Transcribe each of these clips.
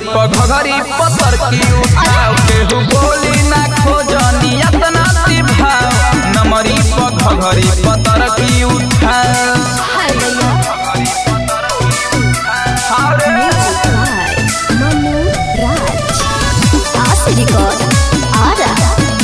पघरी पतर की उठाव केहू बोली ना खोजनी अतना ती भाव नमरी पघरी पतर की उठाव हाय भैया अरे Mixed by Manu Raj. Aashi record Ara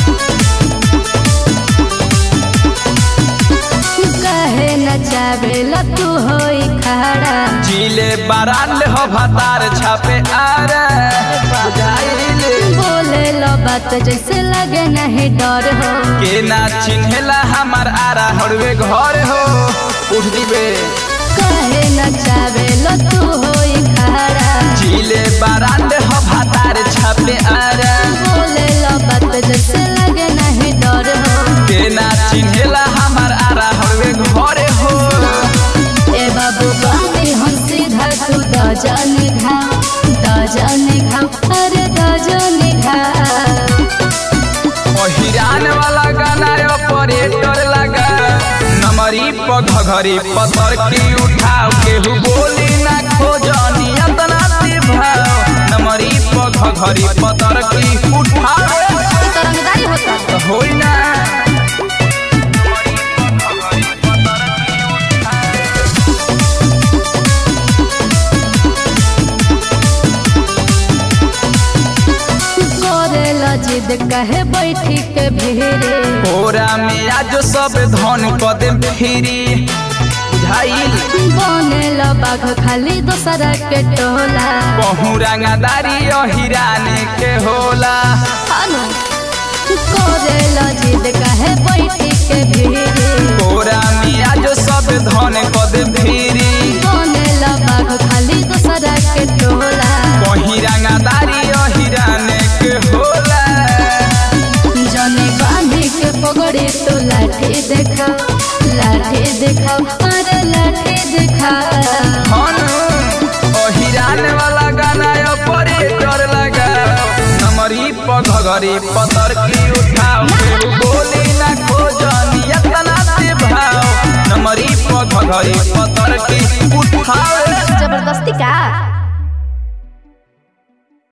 कहे न चावेला तू होई खड़ा जिले बाराल हो भतार छापे आरे बुझाइले बोले लो बात जैसे लगे नहीं डर हो के ना चिन्हेला हमार आरा हड़वे घर हो उठ दिबे कहे न चावेला तू होई खड़ा जिले बाराल हो भतार छापे आरे बोले लो बात जैसे लगे नहीं डर हो के ना चिन्हेला हमार आरा हड़वे घर हो ए बाबू बानी हम सीधा तू दजन घाव दजन घाव अरे दजन घाव हिरान वाला गाना ऑपरेटर लगा नमरी पघरी पतर की उठाव केहू बोली ना खोजनी अतना ती भाव नमरी पघरी पतर की उठाव ई तो रंगदारी होता होई ना करे ला जिद कहे बैठी के भेरे कोरा में आज सब धन कदम फिरी बुझाइल बने ला बाघ खाली दोसरा के टोला बहु रंगदारी हिराने के होला हानो करे ला जिद कहे बैठी के भेरे कोरा में आज सब धन कदम फिरी बने ला बाघ खाली दोसरा के टोला वही रंगदारी हिराने के होला जने बांधी के पगड़ी तो लाठी देखा लाठी देखा अरे लाठी देखा हनु हिरान वाला गाना ऑपरेटर लगा नमरी पघरी पतर की उठाव केहू बोली ना खोजनी एतना ते भाव नमरी पघरी पतर की उठाव जबरदस्ती का